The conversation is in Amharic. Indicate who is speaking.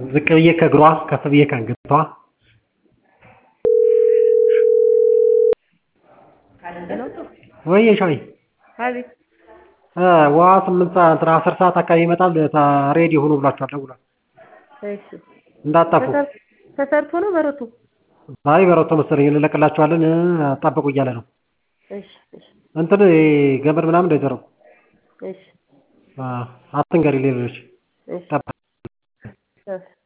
Speaker 1: ዝቅ ብዬ ከእግሯ ከፍ ብዬ ከአንገቷ ወይዬ ሻዊ
Speaker 2: አቤት
Speaker 1: ውሃ ስምንት ሰዓት አስር ሰዓት አካባቢ ይመጣል ሬዲ ሁኑ ብሏችኋል ደውሏል
Speaker 2: እሺ
Speaker 1: እንዳትጠፉ
Speaker 2: ተሰርቶ ነው በረቱ
Speaker 1: አይ በረቶ መሰለኝ እንለቅላችኋለን ጠብቁ እያለ ነው
Speaker 2: እሺ እሺ
Speaker 1: እንትን ገመድ ምናምን እንዳይዘረጉ
Speaker 2: እሺ
Speaker 1: አትንገሪ ሌሎች
Speaker 2: እሺ
Speaker 1: ጠብቅ
Speaker 2: እሺ